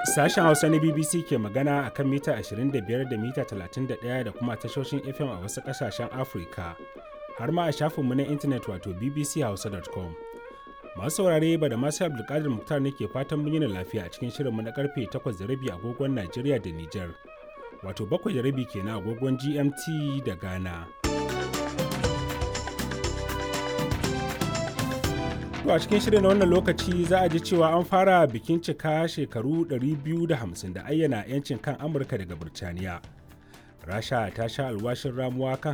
Sashen Hausa na BBC ke magana a kan mita 25 da mita 31 da kuma tashoshin FM a wasu ƙasashen Afirka, har ma a shafinmu na intanet wato bbchausa.com. Masu saurare ba da masu Abdulkadir Muktar ne ke fatan mun yi lafiya a cikin shirinmu na karfe 8:30 agogon Najeriya da Nijar, wato 7:30 kenan agogon GMT da Ghana. To a cikin shirin na wannan lokaci za a ji cewa an fara bikin cika shekaru 250 da ayyana 'yancin kan Amurka daga Birtaniya. Rasha ta sha alwashin ramuwa kan